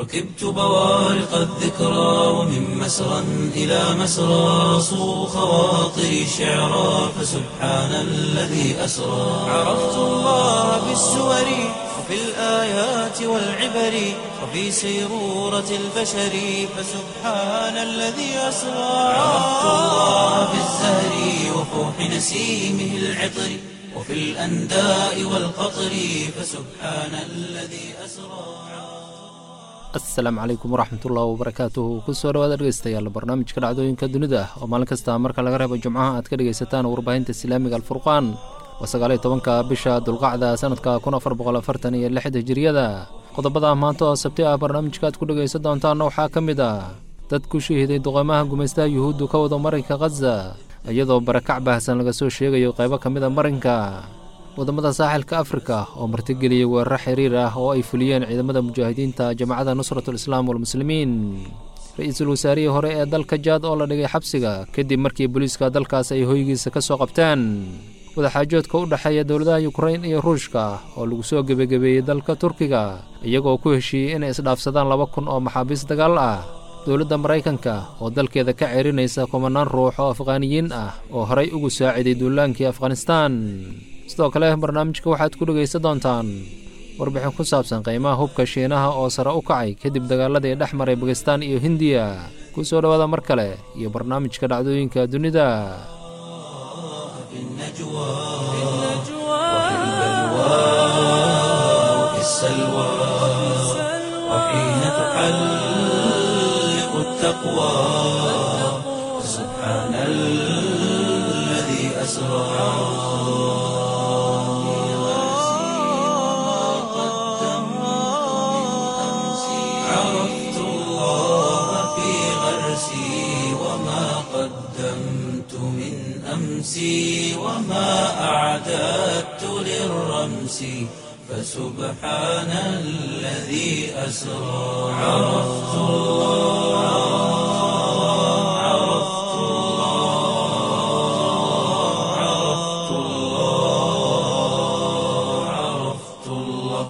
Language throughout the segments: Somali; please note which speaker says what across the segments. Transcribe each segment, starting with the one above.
Speaker 1: ركبت بوارق الذكرى ومن مسرى إلى مسرى صو خواطري شعرا فسبحان الذي أسرى عرفت الله بالسور وفي الآيات والعبر وفي سيرورة البشر فسبحان الذي أسرى عرفت الله بالزهر وفوح نسيمه العطر وفي الأنداء والقطر فسبحان الذي أسرى
Speaker 2: asalaamu calaykum waraxmatullahi wabarakaatuhu kusoo dhawaad dhegeystayaal barnaamijka dhacdooyinka dunida oo maalin kasta marka laga reebo jumcaha aad ka dhegaysataan warbaahinta islaamiga alfurqaan waa sagaaliyo tobanka bisha dulqacda sanadka kun afar boqol afartan iyo lix hijiriyada qodobada maanta oo sabti ah barnaamijka aad ku dhegaysan doontaanna waxaa ka mid ah dad ku shahiiday duqeymaha gumaystaha yuhuuddu ka wada marinka khaza iyadoo barakac baahsan laga soo sheegayo qaybo ka mid a marinka wadamada saaxilka afrika oo martigeliyey weeraro xiriir ah oo ay fuliyeen ciidamada mujaahidiinta jamacadda nusratul islaam walmuslimiin ra-iisul wasaarihii hore ee dalka jaad oo la dhigay xabsiga kadib markii booliiska dalkaas ay hoygiisa ka soo qabteen wadaxaajoodka u dhexeeya dowladaha yukrain iyo ruushka oo lagu soo gebagabeeyey dalka turkiga iyagoo ku heshiiyey inay isdhaafsadaan laba kun oo maxaabiis dagaal ah dowladda maraykanka oo dalkeeda ka ceerinaysa kumanaan ruux oo afqaaniyiin ah oo horay ugu saaciday duulaankii afghanistaan sidoo kale barnaamijka waxaad ku dhegaysan doontaan warbixin ku saabsan qiimaha hubka shiinaha oo sare u kacay kadib dagaaladii dhex maray bakistaan iyo hindiya ku soo dhowaada mar kale iyo barnaamijka dhacdooyinka dunida
Speaker 1: عرفت الله في غرسي وما قدمت من أمسي وما أعددت للرمس فسبحان الذي أسرى عرفت الله عرفت الله عرفت الله عرفت الله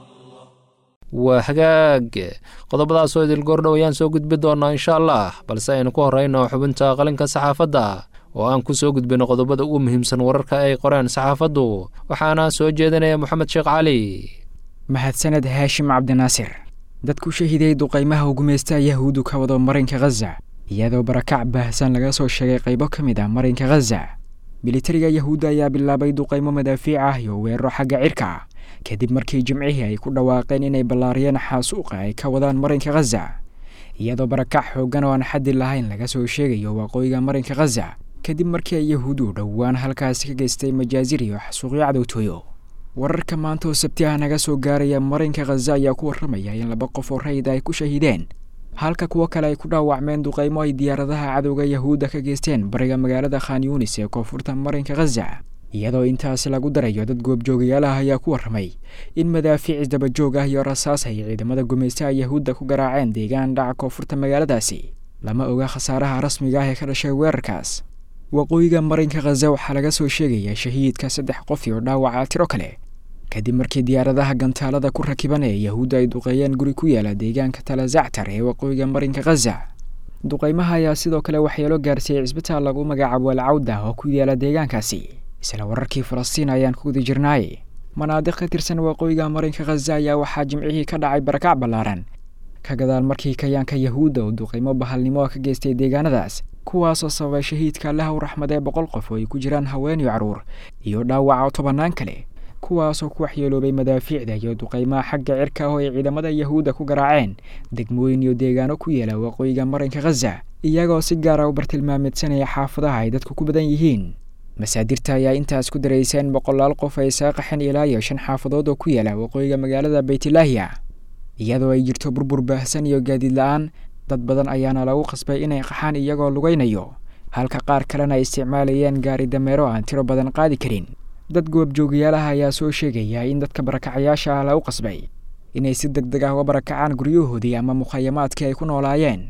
Speaker 2: waa hagaag qodobadaasoo idil goordhow ayaan soo gudbi doonaa insha allah balse aynu ku horeyno xubinta qalinka saxaafadda oo aan ku soo gudbino qodobada ugu muhiimsan wararka ay qoreen saxaafaddu waxaana soo jeedinaya moxamed sheekh cali
Speaker 3: mahadsaned haashim cabdinaasir dad ku shahiday duqaymaha gumeysta yahuudu ka wado marinka khaza iyadoo barakac baahsan laga soo sheegay qaybo ka mid ah marinka khaza militariga yahuudda ayaa bilaabay duqaymo madaafiic ah iyo weeraro xagga cirka kadib markii jimcihii ay ku dhawaaqeen inay ballaariyeen xaasuuqa ay ka wadaan marinka khaza iyadoo barakac xooggan oo aan xaddi lahayn laga soo sheegayo waqooyiga marinka khaza kadib markii ay yahuudu dhowaan halkaasi ka geystay majaazir iyo xasuuqyo cadowtooyo wararka maanta oo sabti ah naga soo gaaraya marinka khaza ayaa ku warramaya in laba qof oo rayid ay ku shahiideen halka kuwo kale ay ku dhaawacmeen duqaymo ay diyaaradaha cadowga yahuudda ka geysteen bariga magaalada khan yuunis ee koonfurta marinka khaza iyadoo intaasi lagu darayo dad goobjoogayaal ah ayaa ku warramay in madaafiic isdabajoog ah iyo rasaas ay ciidamada gumaystaha yahuudda ku garaaceen deegaan dhaca koonfurta magaaladaasi lama oga khasaaraha rasmiga ah ee ka dhashay weerarkaas waqooyiga marinka khaza waxaa laga soo sheegayaa shahiidka saddex qof iyo dhaawaca tiro kale kadib markii diyaaradaha gantaalada ku rakiban ee yahuudda ay duqeeyeen guri ku yaala deegaanka talazactar ee waqooyiga marinka khaza duqaymaha ayaa sidoo kale waxyeelo gaarsiiyey cisbitaal lagu magacaabo alcawda oo ku yaala deegaankaasi isla wararkii falastiin ayaan ku guda jirnaay manaadiq ka tirsan waqooyiga marinka khaza ayaa waxaa jimcihii ka dhacay barakac ballaaran ka gadaal markii kayaanka yahuudda uu duqaymo bahalnimo ka geystay deegaanadaas kuwaasoo sababay shahiidka allaha u raxmadee boqol qof oo ay ku jiraan haween iyo carruur iyo dhaawaca tobannaan kale kuwaasoo ku waxyeeloobay madaafiicda iyo duqaymaha xagga cirka oo ay ciidamada yahuudda ku garaaceen degmooyin iyo deegaano ku yeela waqooyiga marinka khaza iyagoo si gaara u bartilmaamidsanaya xaafadaha ay dadku ku badan yihiin masaadirta ayaa intaas ku daraysa in boqolaal qof ay isaga qaxeen ilaa iyo shan xaafadood oo ku yaala waqooyiga magaalada baytlaahiya iyadoo ay jirto burbur baahsan iyo gaadiid la-aan dad badan ayaana lagu qasbay inay qaxaan iyagoo lugaynayo halka qaar kalena ay isticmaalayeen gaari dameero aan tiro badan qaadi karin dad goobjoogayaalaha ayaa soo sheegaya in dadka barakacayaasha ah lagu qasbay inay si deg deg ah uga barakacaan guryahoodii ama mukhayamaadkii ay ku noolaayeen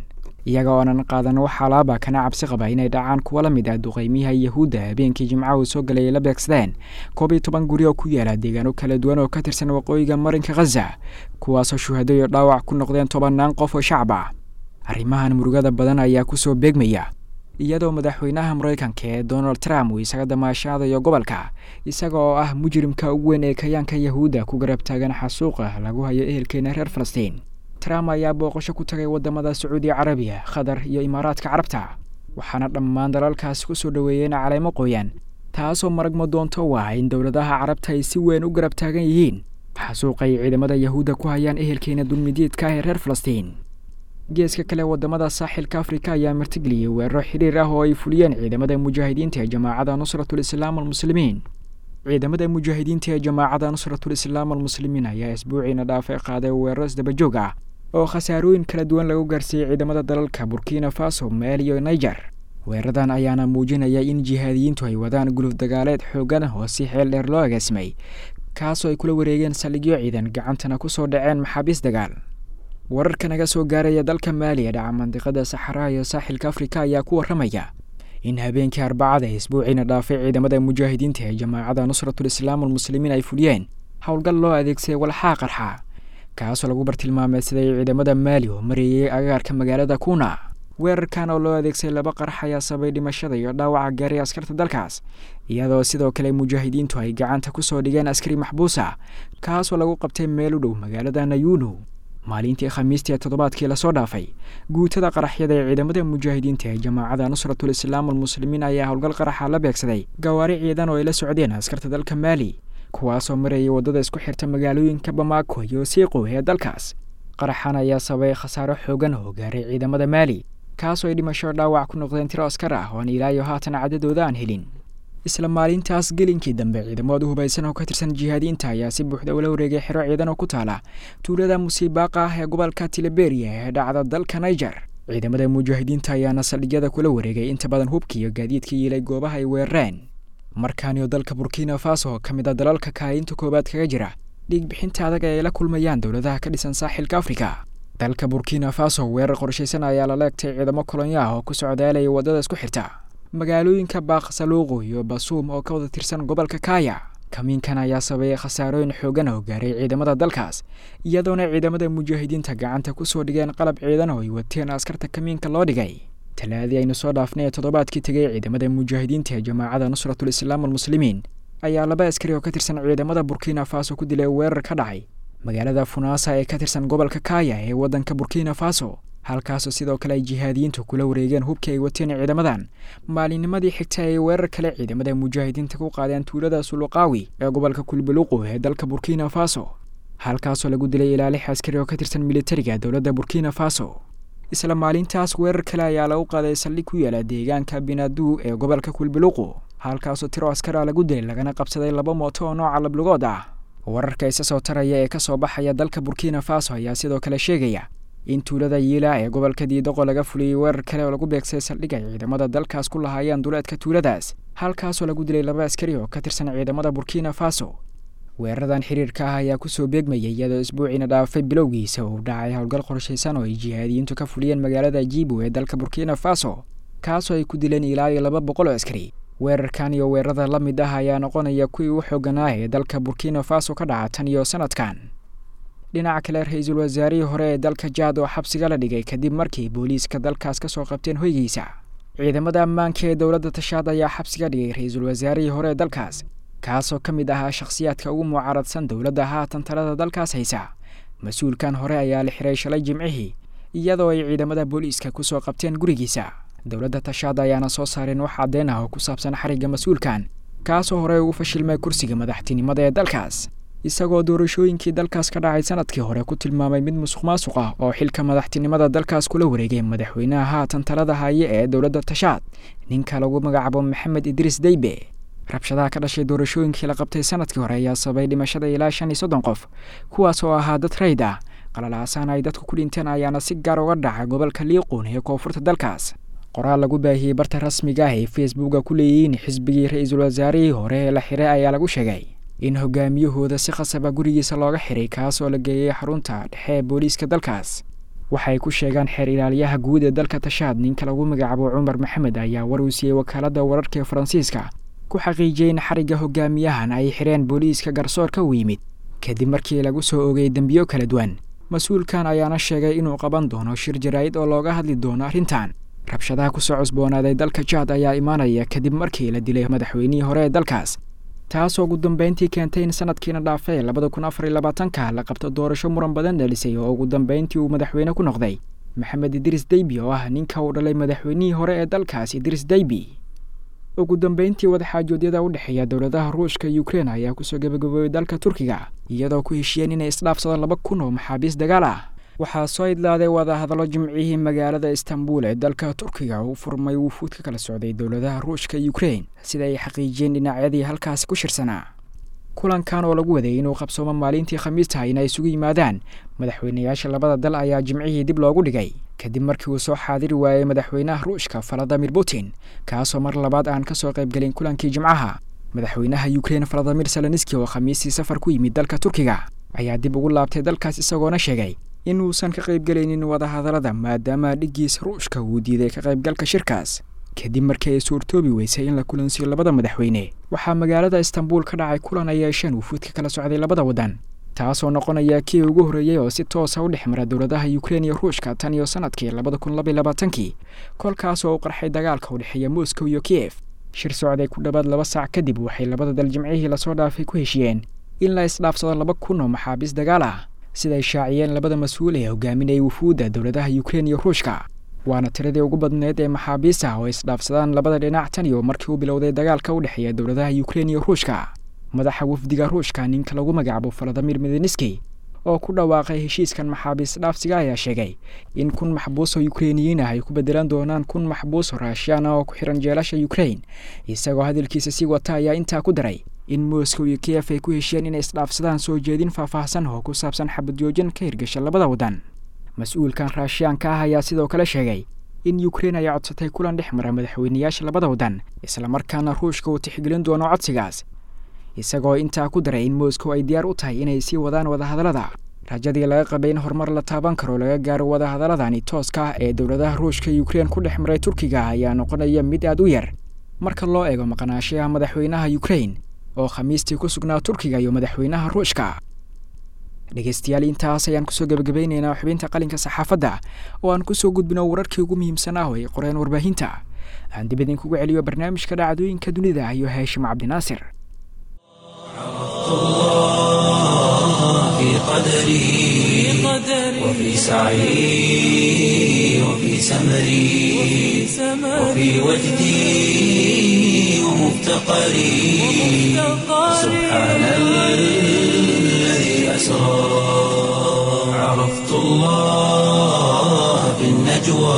Speaker 3: iyaga oonan qaadan wax alaaba kana cabsi qaba inay dhacaan kuwa la mid ah duqeymiyaha yahuudda habeenkii jimcaha uu soo galay ay la beegsadeen koob iyo toban guri oo ku yaala deegaano kala duwan oo ka tirsan waqooyiga marinka khaza kuwaasoo shuhado iyo dhaawac ku noqdeen tobannaan qof oo shacab ah arrimahan murugada badan ayaa kusoo beegmaya iyadoo madaxweynaha maraykanka ee donald trump uu isaga damaashaadayo gobolka isaga oo ah mujrimka ugu weyn ee kayaanka yahuudda ku garab taagan xasuuqa lagu hayo ehelkeena reer falastiin trump ayaa booqasho ku tagay wadamada sacuudi carabiya qatar iyo imaaraadka carabta waxaana dhammaan dalalkaasi kusoo dhoweeyeen caleemo qoyan taasoo maragma doonto u ah in dowladaha carabta ay si weyn u garab taagan yihiin xasuuqa ay ciidamada yahuudda ku hayaan ehelkeena dulmidiidka ah ee reer falastiin geeska kale wadamada saaxilka afrika ayaa martigeliyey weeraro xidhiir ah oo ay fuliyeen ciidamada mujaahidiinta ee jamaacada nusratul islaam almuslimiin ciidamada mujaahidiinta ee jamaacada nusratul islaam almuslimiin ayaa isbuuciina dhaafay qaaday weeraro isdabajoog ah oo khasaarooyin kala duwan lagu gaarsiiyey ciidamada dalalka burkina faso maali iyo niger weeraradan ayaana muujinaya in jihaadiyiintu ay wadaan guluf dagaaleed xoogan oo si xeel dheer loo agaasimay kaasoo ay kula wareegeen saldhigyo ciidan gacantana kusoo dhaceen maxaabiis dagaal wararka naga soo gaaraya dalka maali ee dhaca mandiqada saxaraha iyo saaxilka afrika ayaa ku warramaya in habeenkii arbacada ee isbuuciina dhaafay ciidamada mujaahidiinta ee jamaacada nusratul islaam almuslimiin ay fuliyeen howlgal loo adeegsaday walxaa qarxa kaasoo lagu bartilmaameysaday ciidamada maali oo mareeyay agaarka magaalada kuna weerarkan oo loo adeegsaday laba qarax ayaa sabay dhimashada iyo dhaawaca gaaray askarta dalkaas iyadoo sidoo kale mujaahidiintu ay gacanta kusoo dhigeen askari maxbuusa kaasoo lagu qabtay meel u dhow magaalada nayunu maalintii khamiistii ee toddobaadkii lasoo dhaafay guutada qaraxyada ee ciidamada mujaahidiinta ee jamaacada nusratul islaam almuslimiin ayaa howlgal qaraxa la beegsaday gawaari ciidan oo ay la socdeen askarta dalka maali kuwaasoo marayay waddada isku xirta magaalooyinka bamaako iyo siiqo ee dalkaas qaraxan ayaa sababay khasaaro xoogan oo gaaray ciidamada maali kaasoo ay dhimasho dhaawac ku noqdeen tiro askar ah oo aan ilaayo haatan cadadooda aan helin isla maalintaas gelinkii dambe ciidamadu hubaysan oo ka tirsan jihaadiyiinta ayaa si buuxda ula wareegay xero ciidan oo ku taala tuulada musiibaaqa ah ee gobolka tileberiya ee dhacda dalka niger ciidamada mujaahidiinta ayaana saldhigyada kula wareegay inta badan hubka iyo gaadiidka yiilay goobaha ay weerareen markaaniyo dalka burkina faso ka mid a dalalka kaalinta koowaad kaga jira dhiigbixinta adag ee ay la kulmayaan dowladaha ka dhisan saaxilka afrika dalka burkina faso weerar qorshaysan ayaa la leegtay ciidamo kolonya ah oo ku socdaalaya waddada isku xirta magaalooyinka baaqsaluuqu iyo basuum oo ka wada tirsan gobolka kaya kamiinkan ayaa sabeeyay khasaarooyin xoogan oo gaaray ciidamada dalkaas iyadoona ciidamada mujaahidiinta gacanta kusoo dhigeen qalab ciidan oo ay wateen askarta kamiinka loo dhigay talaadii aynu soo dhaafnay ee toddobaadkii tegay ciidamada mujaahidiinta ee jamaacada nusratul islaam almuslimiin ayaa laba askari oo ka tirsan ciidamada burkina faso ku dilay weerar ka dhacay magaalada funaasa ee ka tirsan gobolka kaya ee waddanka burkina faso halkaasoo sidoo kale ay jihaadiyiintu kula wareegeen hubkii ay wateen ciidamadan maalinnimadii xigta ay weerar kale ciidamada mujaahidiinta ku qaadeen tuulada suluqaawi ee gobolka kulbaluqu ee dalka burkina faso halkaasoo lagu dilay ilaa lix askari oo ka tirsan militariga dowladda burkina faso isla maalintaas weerar kale ayaa lagu qaaday saldhig ku yaala deegaanka binadu ee gobolka kulbaluqu halkaasoo tiro askara lagu dilay lagana qabsaday laba mooto oo nooca lablugood ah wararka isa soo taraya ee kasoo baxaya dalka burkina faso ayaa sidoo kale sheegaya in tuulada yiila ee gobolka diidoqo laga fuliyey weerar kale oo lagu beegsaday saldhig ay ciidamada dalkaas ku lahaayeen duleedka tuuladaas halkaasoo lagu dilay laba askari oo ka tirsan ciidamada burkina faso weeraradan xiriirka ah ayaa kusoo beegmayay iyadoo isbuuciina dhaafay bilowgiisa uu dhacay howlgal qorshaysan oo ay jihaadiyiintu ka fuliyeen magaalada jibu ee dalka burkina faso kaasoo ay ku dileen ilaa iyo laba boqol oo askari weerarkan iyo weerarada la mid ah ayaa noqonaya kuwii u xooganaa ee dalka burkina faso ka dhaca tan iyo sanadkan dhinaca kale ra-iisul wasaarihii hore ee dalka jaad oo xabsiga la dhigay kadib markii booliiska dalkaas ka soo qabteen hoygiisa ciidamada ammaanka ee dowladda tashaad ayaa xabsiga dhigay ra-iisul wasaarihii hore ee dalkaas kaasoo ka mid ahaa shakhsiyaadka ugu mucaaradsan dowladda haatan talada dalkaas haysa mas-uulkan hore ayaa la xiray shalay jimcihii iyadoo ay ciidamada booliiska kusoo qabteen gurigiisa dowladda tashaad ayaana soo saareen wax caddeen ah oo ku saabsan xarigga mas-uulkan kaasoo horey ugu fashilmay kursiga madaxtinimada ee dalkaas isagoo doorashooyinkii dalkaas ka dhacay sanadkii hore ku tilmaamay mid musuq maasuq ah oo xilka madaxtinimada dalkaas kula wareegay madaxweynaha haatan talada haye ee dowladda tashaad ninka lagu magacaabo maxamed idriis deybe rabshadaha ka dhashay doorashooyinkii la qabtay sanadkii hore ayaa sababay dhimashada ilaa shan iyo soddon qof kuwaas oo ahaa dad rayd ah qalalaasan ay dadku ku dhinteen ayaana si gaar uga dhacay gobolka liiquun ee koonfurta dalkaas qoraal lagu baahiyey barta rasmiga ah ee facebooka ku leeyihiin xisbigii ra-iisul wasaarihii hore ee la xiray ayaa lagu sheegay in hogaamiyahooda si khasaba gurigiisa looga xiray kaas oo la geeyey xarunta dhexe ee booliiska dalkaas waxay ku sheegaan xeer ilaaliyaha guud ee dalka tashaad ninka lagu magacaabo cumar maxamed ayaa war uu siiyey wakaaladda wararka ee faransiiska ku xaqiijiyey in xarigga hogaamiyahan ay xidheen booliiska garsoorka u yimid kadib markii lagu soo ogay dembiyo kala duwan mas-uulkan ayaana sheegay inuu qaban doono shir jaraa'id oo looga hadli doono arrintan rabshadaha kusoo cusboonaaday dalka jaad ayaa imaanaya kadib markii la dilay madaxweynihii hore ee dalkaas taasoo ugu dambeyntii keentay in sanadkiina dhaafay labada kun afar iyo labaatanka la qabto doorasho muran badan dhalisay oo ugu dambeyntii uu madaxweyne ku noqday maxamed idris deybi oo ah ninka uu dhalay madaxweynihii hore ee dalkaas idris deybi ugu dambeyntii wadaxaajoodyada u dhexeeya dowladaha ruushka iyo ukrein ayaa kusoo gabagaboobay dalka turkiga iyadoo ku heshiyeen inay isdhaafsadaan laba kun oo maxaabiis dagaal ah waxaa soo idlaaday wadahadallo jimcihii magaalada istanbul ee dalka turkiga uu furmay wufuud ka kala socday dowladaha ruushka iyo ukrein sida ay xaqiijiyeen dhinacyadii halkaasi ku shirsanaa kulankan oo lagu waday inuu qabsoomo maalintii khamiista inay isugu yimaadaan madaxweynayaasha labada dal ayaa jimcihii dib loogu dhigay kadib markii uu soo xaadiri waayey madaxweynaha ruushka valadimir putin kaasoo mar labaad aan ka soo qaybgelin kulankii jimcaha madaxweynaha ukrein valadimir seleniski oo khamiistii safar ku yimid dalka turkiga ayaa dib ugu laabtay dalkaas isagoona sheegay inuusan ka qaybgelaynin wadahadallada maadaama dhiggiisa ruushka uu diiday ka qaybgalka shirkaas kadib markii ay suurtoobi weysay in la kulansiyo labada madaxweyne waxaa magaalada istanbul ka dhacay kulan ay yeesheen wufuud ka kala socday labada waddan taasoo noqonaya kii ugu horreeyey oo si toosa u dhex mara dowladaha ukrein iyo ruushka tan iyo sanadkii labada kun labaiy labaatankii kolkaas oo u qarxay dagaalka u dhexeeya moscow iyo kiyef shir socday ku dhowaad laba saac kadib waxay labada dal jimcihii lasoo dhaafay ku heshiyeen in la isdhaafsado laba kun oo maxaabiis dagaal ah siday shaaciyeen labada mas-uul ee hogaaminayay wufuudda dowladaha ukrein iyo ruushka waana tiradii ugu badneed ee maxaabiis ah oo isdhaafsadaan labada dhinac tan iyo markii uu bilowday dagaalka u dhexeeya dowladaha ukrein iyo ruushka madaxa wafdiga ruushka ninka lagu magacaabo valadimir medeniski oo ku dhawaaqay heshiiskan maxaabiis dhaafsiga ayaa sheegay in kun maxbuus oo ukreiniyiin ah ay ku bedelan doonaan kun maxbuus oo raashiyaan ah oo ku xihan jeelasha ukrein isagoo hadalkiisa sii wata ayaa intaa ku daray in moscow iyo kiyef ay ku heshiyeen inay isdhaafsadaan soo jeedin faahfaahsan oo ku saabsan xabadjoojin ka hirgasha labada waddan mas-uulkan raashiyaanka ah ayaa sidoo kale sheegay in ukrein ay codsatay kulan dhex mara madaxweynayaasha labada waddan islamarkaana ruushka uu tixgelin doono codsigaas isagoo intaa ku daray in moscow ay diyaar u tahay inay sii wadaan wadahadallada rajadii laga qabay in horumar la taaban karo laga gaaro wadahadaladani tooska ah ee dowladaha ruushka iyo ukrein ku dhex maray turkiga ayaa noqonaya mid aad u yar marka loo eego maqnaashayaha madaxweynaha ukrein oo khamiistii ku sugnaa turkiga iyo madaxweynaha ruushka dhegeystayaal intaas ayaan kusoo gebagabeyneynaa xubinta qalinka saxaafadda oo aan kusoo gudbino wararkii ugu muhiimsan ah oo ay qoreen warbaahinta aan dib idinkugu celiyo barnaamijka dhacdooyinka dunida iyo haashim cabdinaasir
Speaker 1: في قدري وفي سعي وفي سمري وفي وجدي ومفتقري سبحان الذي أسرى عرفت الله في النجوى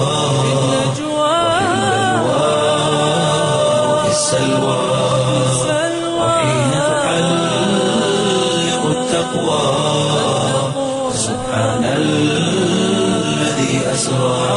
Speaker 1: وفي السلوى وحين تحلق التقوى سبحان الذي أسرى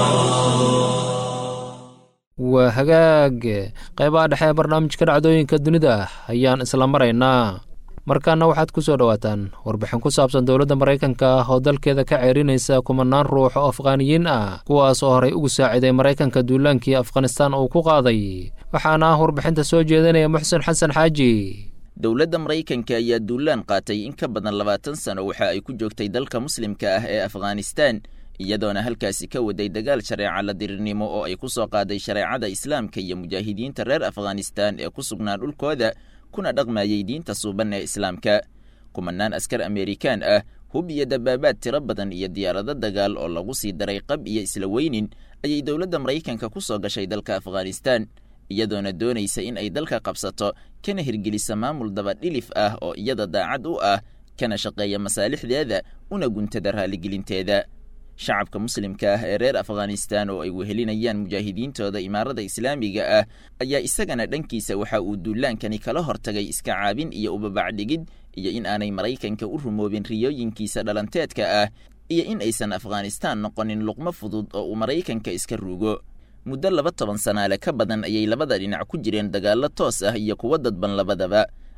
Speaker 2: waa hagaag qaybaha dhexe ee barnaamijka dhacdooyinka dunida ayaan isla maraynaa markaana waxaad ku soo dhowaataan warbixin ku saabsan dowladda maraykanka ah oo dalkeeda ka ceerinaysa kumanaan ruux oo afghaaniyiin ah kuwaas oo horey ugu saaciday maraykanka duulaankii afghanistaan uu ku qaaday waxaana ah warbixinta soo jeedinaya muxsen xasan xaaji
Speaker 4: dowladda maraykanka ayaa duulaan qaatay in ka badan labaatan sano waxa ay ku joogtay dalka muslimka ah ee afghanistaan iyadoona halkaasi ka waday dagaal shareeca la dirirnimo oo ay ku soo qaaday shareecada islaamka iyo mujaahidiinta reer afghanistaan ee ku sugnaa dhulkooda kuna dhaqmayey diinta suuban ee islaamka kumanaan askar amerikaan ah hub iyo dabaabaad tiro badan iyo diyaarado dagaal oo lagu sii daray qab iyo isla weynin ayay dowladda maraykanka ku soo gashay dalka afghanistaan iyadoona doonaysa in ay dalka qabsato kana hirgelisa maamul dabadhilif ah oo iyada daacad u ah kana shaqeeya masaalixdeeda una guntada raaligelinteeda shacabka muslimka ah ee reer afghanistaan oo ay wehelinayaan mujaahidiintooda imaarada islaamiga ah ayaa isagana dhankiisa waxa uu duulaankani kala hortagay iska caabin iyo ubabacdhigid iyo in aanay maraykanka u rumoobin riyooyinkiisa dhalanteedka ah iyo in aysan afghanistaan noqonin luqmo fudud oo uu maraykanka iska ruugo muddo laba toban sanaale ka badan ayay labada dhinac ku jireen dagaallo toos ah iyo kuwo dadban labadaba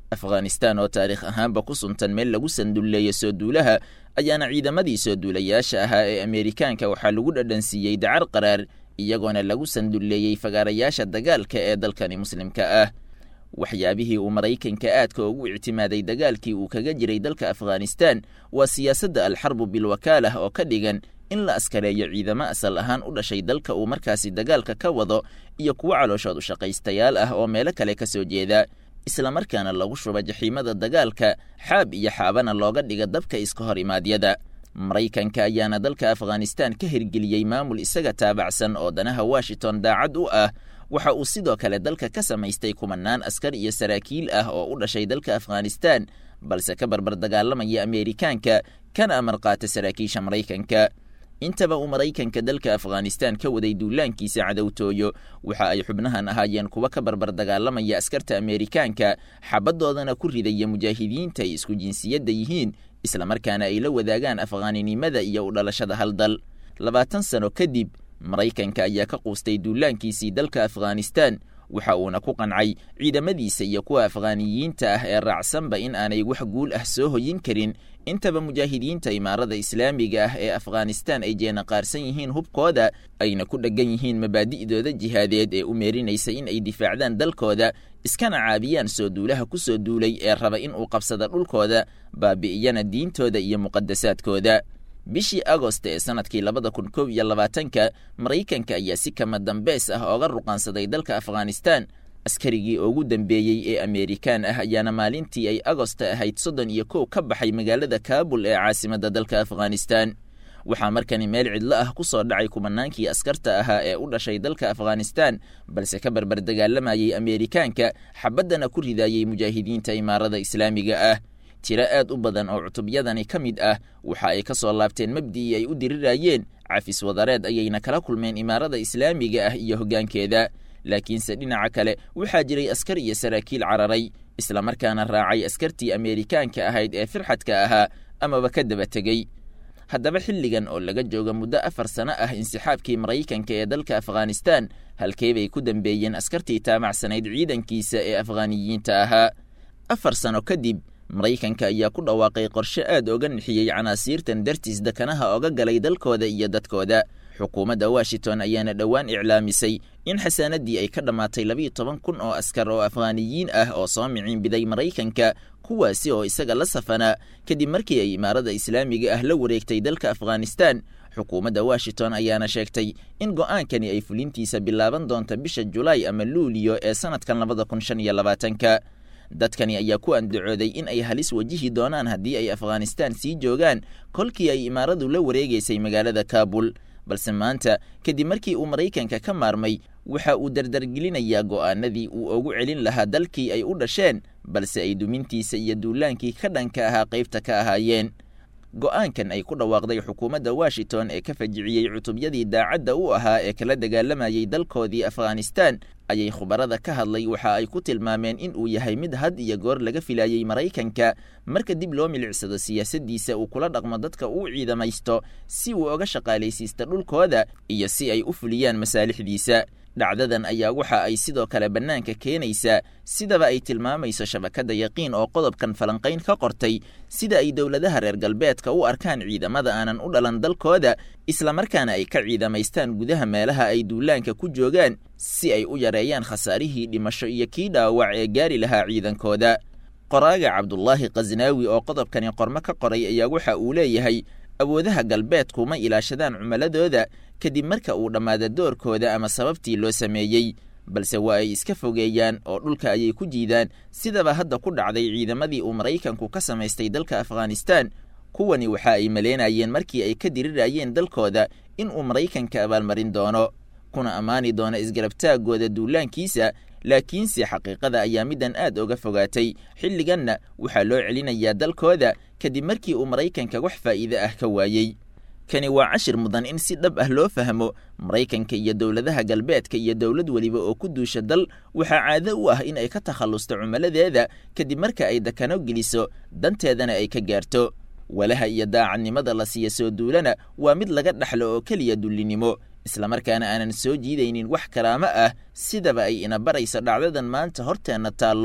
Speaker 4: afghanistan oo taariikh ahaanba ku suntan meel lagu sandulleeyo soo duulaha ayaana ciidamadii soo duulayaasha ahaa ee ameerikaanka waxaa lagu dhadhansiiyey dacar qaraar iyagoona lagu sandulleeyey fagaarayaasha dagaalka ee dalkani muslimka ah waxyaabihii uu maraykanka aadka ugu ictimaaday dagaalkii uu kaga jiray dalka afghanistan waa siyaasadda alxarbu bilwakaalah oo ka dhigan in la askareeyo ciidamo asal ahaan u dhashay dalka uu markaasi dagaalka ka wado iyo kuwo calooshood u shaqaystayaal ah oo meelo kale ka soo jeeda islamarkaana lagu shuba jaxiimada dagaalka xaab iyo xaabana looga dhiga dabka iska hor imaadyada maraykanka ayaana dalka afghanistan ka hirgeliyey maamul isaga taabacsan oo danaha washington daacad u ah waxa uu sidoo kale dalka ka samaystay kumanaan askar iyo saraakiil ah oo u dhashay dalka afghanistan balse ka barbar dagaalamaya ameerikaanka kana amar qaata saraakiisha maraykanka intaba uu maraykanka dalka afghanistan ka waday duulaankiisa cadowtooyo waxa ay xubnahan ahaayeen kuwa ka barbar dagaalamaya askarta ameerikaanka xabadoodana ku ridaya mujaahidiinta ay isku jinsiyadda yihiin islamarkaana ay la wadaagaan afghaaninimada iyo u dhalashada hal dal labaatan sano kadib maraykanka ayaa ka quustay duulaankiisii dalka afghanistan waxa uuna ku qancay ciidamadiisa iyo kuwa afghaaniyiinta ah ee raacsanba in aanay wax guul ah soo hoyin karin intaba mujaahidiinta imaarada islaamiga ah ee afghanistan ay jeenaqaarsan yihiin hubkooda ayna ku dheggan yihiin mabaadi'dooda jihaadeed ee u meerinaysa in ay difaacdaan dalkooda iskana caabiyaan soo duulaha ku soo duulay ee raba in uu qabsada dhulkooda baabi'iyana diintooda iyo muqadasaadkooda bishii agost ee sanadkii labada kun kow iyo labaatanka maraykanka ayaa si kama dambeys ah ooga ruqaansaday dalka afghanistan askarigii ugu dambeeyey ee ameerikaan ah ayaana maalintii ay agosta ahayd soddon iyo kow ka baxay magaalada kaabul ee caasimadda dalka afghanistan waxaa markani meel cidlo ah ku soo dhacay kumanaankii askarta ahaa ee u dhashay dalka afghanistan balse ka barbar dagaalamayey ameerikaanka xabaddana ku ridaayey mujaahidiinta imaarada islaamiga ah tiro aad u badan oo cutubyadani ka mid ah waxa ay ka soo laabteen mabdi'ii ay u dirirayeen cafis wadareed ayayna kala kulmeen imaarada islaamiga ah iyo hoggaankeeda laakiinse dhinaca kale waxaa jiray askar iyo saraakiil cararay islamarkaana raacay askartii ameerikaanka ahayd ee firxadka ahaa amaba ka daba tegey haddaba xilligan oo laga jooga muddo afar sano ah insixaabkii maraykanka ee dalka afghanistan halkee bay ku dambeeyeen askartii taamacsanayd ciidankiisa ee afghaaniyiinta ahaa afar sano kadib maraykanka ayaa ku dhawaaqay qorshe aad oga nixiyey canaasiirtan dartiis dekanaha oga galay dalkooda iyo dadkooda xukuumadda washington ayaana dhowaan iclaamisay in xasaanadii ay ka dhammaatay labiiyo toban kun oo askar oo afghaaniyiin ah oo soo miciinbiday maraykanka kuwaasi oo isaga la safanaa kadib markii ay imaarada islaamiga ah la wareegtay dalka afghanistan xukuumadda washington ayaana sheegtay in go'aankani ay fulintiisa bilaaban doonta bisha julaay ama luuliyo ee sanadkan labada kun shan iyo labaatanka dadkani ayaa ku andacooday in ay halis wajihi doonaan haddii ay afghanistan sii joogaan kolkii ay imaaradu la wareegaysay magaalada kaabul balse maanta kadib markii uu maraykanka ka maarmay waxa uu dardargelinayaa go'aanadii uu ugu celin lahaa dalkii ay u dhasheen balse ay dumintiisa iyo duulaankii ka dhanka ahaa qaybta ka ahaayeen go'aankan ay ku dhawaaqday xukuumadda washington ee ka fajiciyey cutubyadii daacadda u ahaa ee kala dagaalamayey dalkoodii afghanistan ayay khubarada ka hadlay waxa ay ku tilmaameen in uu yahay mid had iyo goor laga filayey maraykanka marka dib loo milicsado siyaasaddiisa uu kula dhaqmo dadka uu ciidamaysto si uu oga shaqaalaysiista dhulkooda iyo si ay u fuliyaan masaalixdiisa dhacdadan ayaa waxa ay sidoo kale bannaanka keenaysaa sidaba ay tilmaamayso shabakadda yaqiin oo qodobkan falanqayn ka qortay sida ay dowladaha reer galbeedka u arkaan ciidamada aanan u dhalan dalkooda islamarkaana ay ka ciidamaystaan gudaha meelaha ay duulaanka ku joogaan si ay u yareeyaan khasaarihii dhimasho iyo kii dhaawac ee gaari lahaa ciidankooda qoraaga cabdulaahi khasnaawi oo qodobkani qormo ka qoray ayaa waxa uu leeyahay awoodaha galbeedku ma ilaashadaan cumaladooda kadib marka uu dhammaada doorkooda ama sababtii loo sameeyey balse waa ay iska fogeeyaan oo dhulka ayay ku jiidaan sidaba hadda ku dhacday ciidamadii uu maraykanku ka samaystay dalka afghanistan kuwani waxa ay maleynayeen markii ay ka dirirayeen dalkooda in uu maraykanka abaalmarin doono kuna ammaani doono isgarabtaagooda duulaankiisa laakiinse xaqiiqada ayaa middan aad oga fogaatay xilliganna waxaa loo celinayaa dalkooda kadib markii uu maraykanka wax faa'iide ah ka waayey kani waa cashir mudan in si dhab ah loo fahmo maraykanka iyo dowladaha galbeedka iyo dowlad weliba oo ku duusha dal waxaa caado u ah in ay ka takhallusto cumaladeeda kadib marka ay dakano geliso danteedana ay ka gaarto walaha iyo daacadnimada la siiya soo duulana waa mid laga dhaxlo oo keliya dullinimo islamarkaana aanan soo jiidaynin wax karaamo ah sidaba ay ina baraysa dhacdadan maanta horteenna taallo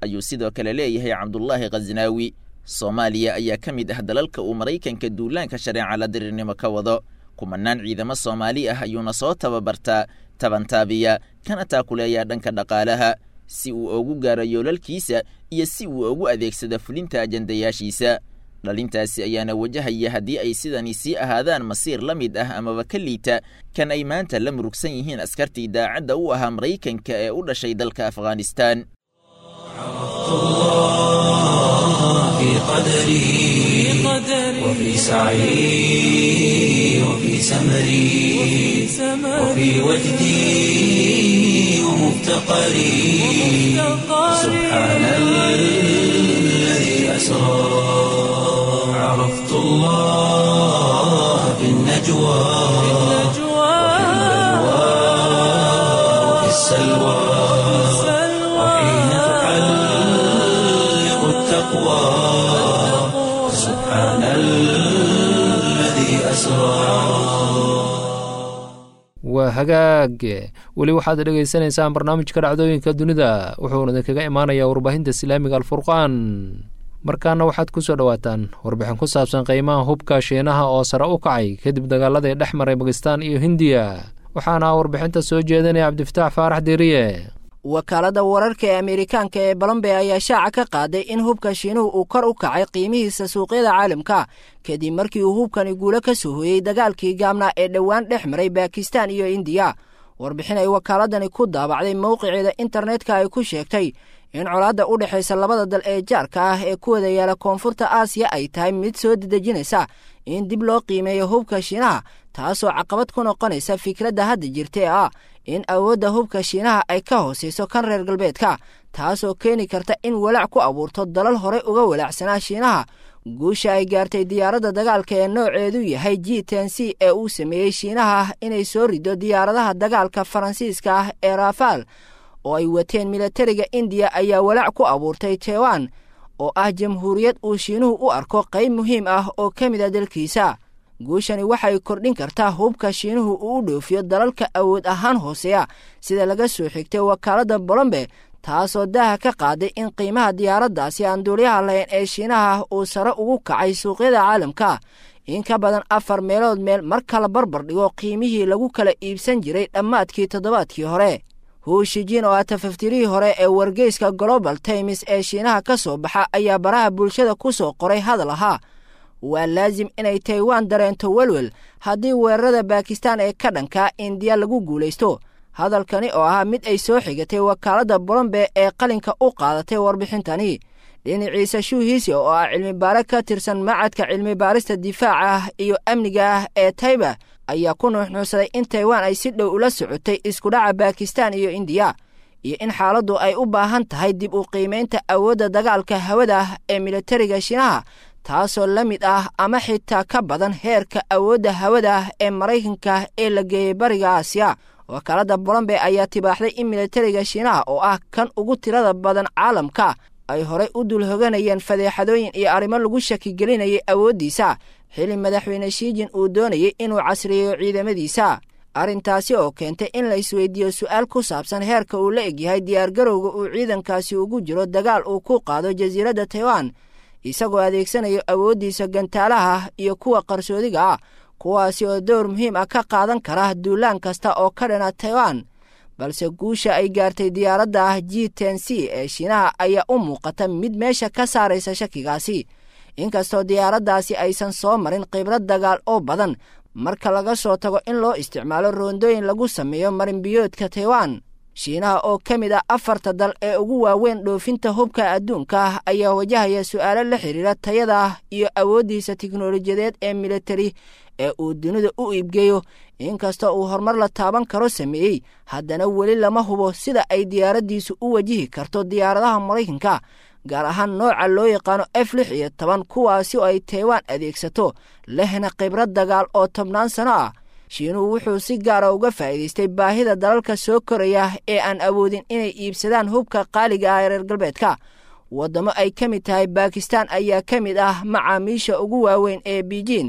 Speaker 4: ayuu sidoo kale leeyahay cabdulaahi khasnaawi soomaaliya ayaa ka mid ah dalalka uu maraykanka duulaanka shareeca la dirirnimo ka wado kumanaan ciidamo soomaali ah ayuuna soo tababartaa tabantaabiya kana taakuleeyaa dhanka dhaqaalaha si uu ugu gaaro yoolalkiisa iyo si uu ugu adeegsado fulinta ajandayaashiisa dhalintaasi ayaana wajahaya haddii ay sidani sii ahaadaan masiir la mid ah amaba ka liita kan ay maanta la murugsan yihiin askartii daacadda u ahaa maraykanka ee u dhashay dalka afghanistan
Speaker 1: في قدري وفي سعي وفي سمري وفي وجدي ومفتقري سبحان الذي أسرى عرفت الله في النجوى وفي السلوى وحين تعلق التقوى سبحان الذي أسرى
Speaker 2: waa hagaag weli waxaad dhegaysanaysaan barnaamijka dhacdooyinka dunida wuxuuna idinkaga imaanayaa warbaahinta islaamiga alfurqaan markaana waxaad ku soo dhowaataan warbixin ku saabsan qiimaha hubka shiinaha oo sare u kacay kadib dagaaladii dhex maray bakistan iyo hindiya waxaana warbixinta soo jeedinaya cabdifataax faarax diiriye
Speaker 5: wakaaladda wararka ee ameerikaanka ee balombe ayaa shaaca ka qaaday in hubka shiinuhu uu kor u kacay qiimihiisa suuqyada caalamka kadib markii uu hubkani guulo ka soo hooyey dagaalkii gaabnaa ee dhowaan dhex maray bakistan iyo indiya warbixin ay wakaaladani ku daabacday mowqiceeda internetka ay ku sheegtay in colaadda u dhexaysa labada dal ee jaarka ah ee ku wada yaala koonfurta aasiya ay tahay mid soo dedejinaysa in dib loo qiimeeyo hubka shiinaha taasoo caqabad ku noqonaysa fikradda hadda jirta ee ah in awoodda hubka shiinaha ay ka hoosayso kan reer galbeedka taasoo keeni karta in walaac ku abuurto dalal horey uga walaacsanaa shiinaha guusha ay gaartay diyaaradda dagaalka ee nooceedu yahay g ten c ee uu sameeyey shiinaha inay soo rido diyaaradaha dagaalka faransiiska ah ee rafaal oo ay wateen milatariga indiya ayaa walaac ku abuurtay taiwan oo ah jamhuuriyad uu shiinuhu u arko qayb muhiim ah oo ka mid a dalkiisa guushani waxay kordhin kartaa hubka shiinuhu uu u dhoofiyo dalalka awood ahaan hooseeya sida laga soo xigtay wakaaladda bolombe taasoo daaha ka qaaday in qiimaha diyaaraddaasi aan duuliyaha lahayn ee shiinaha uu sare ugu kacay suuqyada caalamka in ka badan afar meelood meel mar kala barbar dhigo qiimihii lagu kala iibsan jiray dhammaadkii toddobaadkii hore huushijin oo ah tafaftirihii hore ee wargeyska global times ee shiinaha ka soo baxa ayaa baraha bulshada ku soo qoray hadal ahaa waa laasim inay taiwan dareento welwel haddii weerarada bakistan ee ka dhankaa indiya lagu guulaysto hadalkani oo ahaa mid ay soo xigatay wakaaladda bolombe ee qalinka u qaadatay warbixintani dhinaciisa shuuhiisi oo ah cilmi baare ka tirsan macadka cilmi baarista difaaca ah iyo amniga ah ee taiba ayaa ku nuuxnuuxsaday in taiwan ay si dhow ula socotay iskudhaca bakistan iyo indiya iyo in xaaladdu ay u baahan tahay dib u qiimaynta awoodda dagaalka hawada ah ee militariga shiinaha taasoo la mid ah ama xitaa ka badan heerka awoodda hawada ah ee maraykanka ee la geeyey bariga aasiya wakaaladda bolombe ayaa tibaaxday in militariga shiinaha oo ah kan ugu tirada badan caalamka ay horey u dul hoganayeen fadeexadooyin iyo arrimo lagu shakigelinayay awooddiisa xili madaxweyne shiijin uu doonayay inuu casriyeeyo ciidamadiisa arrintaasi oo keentay in la isweydiiyo su-aal ku saabsan heerka uu la egyahay diyaargarowga uu ciidankaasi ugu jiro dagaal uu ku qaado jasiiradda taiwan isagoo adeegsanayo awooddiisa gantaalaha iyo kuwa qarsoodiga ah kuwaasi oo dowr muhiim ah ka qaadan kara duulaan kasta oo ka dhana taiwan balse guusha ay gaartay diyaaradda ah g ten c ee shiinaha ayaa u muuqata mid meesha ka saaraysa shakigaasi inkastoo diyaaraddaasi aysan soo marin khibrad dagaal oo badan marka laga soo tago in loo isticmaalo roondooyin lagu sameeyo marinbiyoodka taiwan shiinaha oo ka mid ah afarta dal ee ugu waaweyn dhoofinta hubka adduunka ah ayaa wajahaya su'aalo la xidhiira tayada iyo awooddiisa tiknolojiyadeed ee militari ee uu dunida u iibgeeyo inkastoo uu horumar la taaban karo sameeyey haddana weli lama hubo sida ay diyaaraddiisu u wajihi karto diyaaradaha maraykanka gaar ahaan nooca loo yaqaano f lix iyo toban kuwaasi oo ay taiwan adeegsato lehna khibrad dagaal oo tobnaan sano ah shiinuhu wuxuu si gaara uga faa'iidaystay baahida dalalka soo koraya ee aan awoodin inay iibsadaan hubka qaaliga ah ee reer galbeedka waddamo ay ka mid tahay bakistan ayaa ka mid ah macaamiisha ugu waaweyn ee biijin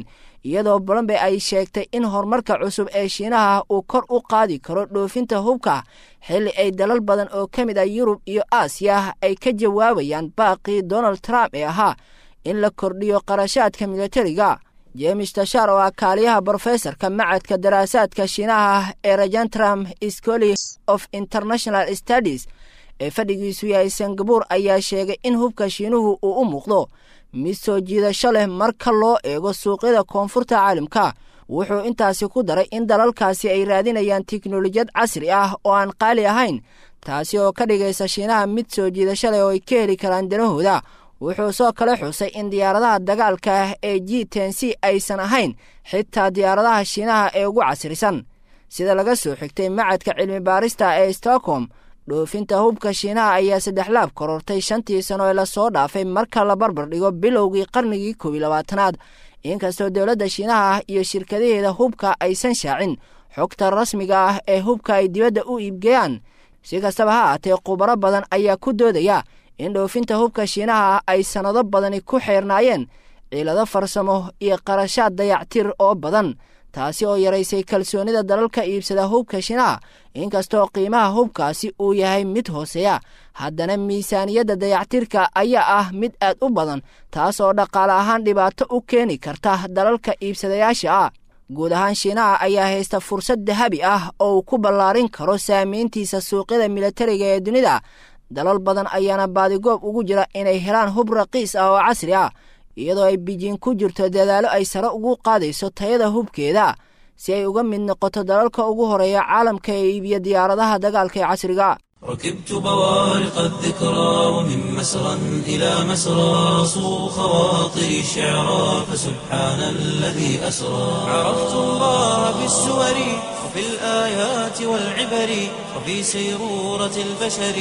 Speaker 5: iyadoo bolombe ay sheegtay in horumarka cusub ee shiinaha uu kor u qaadi karo dhoofinta hubka xilli ay dalal badan oo ka mid ah yurub iyo aasiya ay ka jawaabayaan baaqii donald trump ee ahaa in la kordhiyo qarashaadka militariga jemes tashar oo ah kaaliyaha brofesorka macadka daraasaadka shiinaha ee rajantram scoli of international studies ee fadhigiisu yahay singabur ayaa sheegay in hubka shiinuhu uu u muuqdo mid soo jiidasho leh marka loo eego suuqyada koonfurta caalamka wuxuu intaasi ku daray in dalalkaasi ay raadinayaan tiknolojiyad casri ah oo aan qaali ahayn taasi oo ka dhigaysa shiinaha mid soo jiidasho leh oo ay ka heli karaan danahooda wuxuu soo kale xusay in diyaaradaha dagaalka ee g ten c aysan ahayn xitaa diyaaradaha shiinaha ee ugu casrisan sida laga soo xigtay macadka cilmi baarista ee stockholm dhoofinta hubka shiinaha ayaa saddex laab korortay shantii sano ee lasoo dhaafay marka la barbar dhigo bilowgii qarnigii koob iyo labaatanaad inkastoo dowladda shiinaha iyo shirkadaheeda hubka aysan shaacin xogta rasmiga ah ee hubka ay dibadda u iibgeeyaan si kastaba ha aatee khubaro badan ayaa ku doodaya in dhoofinta hubka shiinaha ay sannado badani ku xeernaayeen ciilado farsamo iyo qarashaad dayactir oo badan taasi oo yaraysay kalsoonida dalalka iibsada hubka shiinaha inkastoo qiimaha hubkaasi uu yahay mid hooseeya haddana miisaaniyadda dayactirka ayaa ah mid aad u badan taas oo dhaqaale ahaan dhibaato u keeni karta dalalka iibsadayaasha ah guud ahaan shiinaha ayaa haysta fursad dahabi ah oo uu ku ballaarin karo saamayntiisa suuqyada militariga ee dunida dalal badan ayaana baadigoob ugu jira inay helaan hub raqiis ah oo casri ah iyadoo ay bijiin ku jirto dadaalo ay sare ugu qaadayso tayada hubkeeda si ay uga mid noqoto dalalka ugu horeeya caalamka ee iibiya diyaaradaha dagaalka ee casriga
Speaker 1: ركبت بوارق الذكرى ومن مسرى إلى مسرى صو خواطري شعرا فسبحان الذي أسرى عرفت الله بالسور وفي الآيات والعبر وفي سيرورة البشر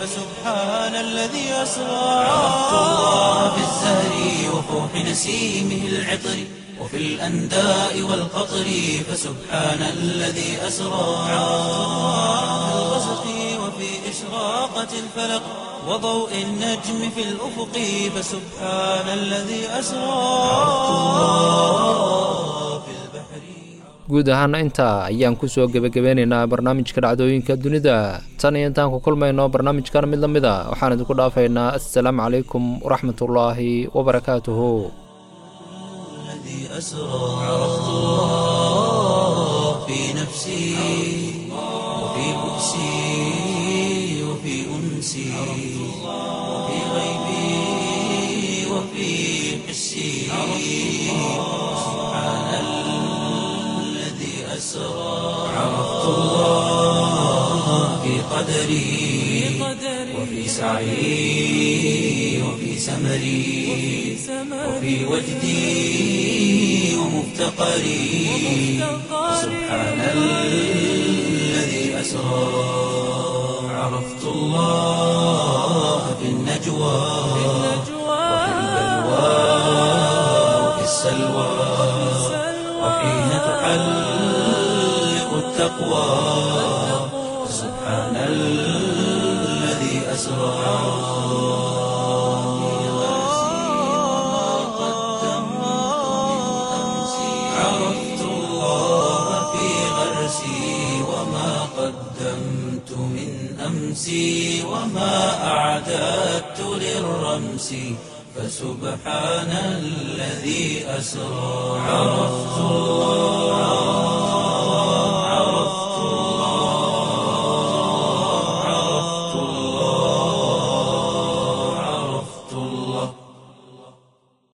Speaker 1: فسبحان الذي أسرى عرفت الله بالزهر وفوح نسيمه العطر وفي الأنداء والقطر فسبحان الذي أسرى عرفت الله في الغسق وفي إشراقة الفلق وضوء النجم في الأفق فسبحان الذي أسرى في البحر
Speaker 2: guud ahaana intaa ayaan kusoo gebagabeynaynaa barnaamijka dhacdooyinka dunida tan iyo intaan ku kulmayno barnaamijkan mid la mid a waxaan idinku dhaafaynaa assalaamu calaykum waraxmatullaahi wabarakaatuhu
Speaker 1: الذي أسرى عرفت الله في نفسي وفي بؤسي وفي أنسي وفي غيبي وفي حسي سبحان الذي أسرى عرفت الله في قدري وفي سعي وفي سمري وفي وجدي ومفتقري سبحان الذي أسرى عرفت الله في النجوى وفي البلوى وفي السلوى وحين تحلق التقوى سبحان الذي أسرى عرفت الله في غرسي وما قدمت من أمسي وما أعددت للرمس فسبحان الذي أسرى عرفت الله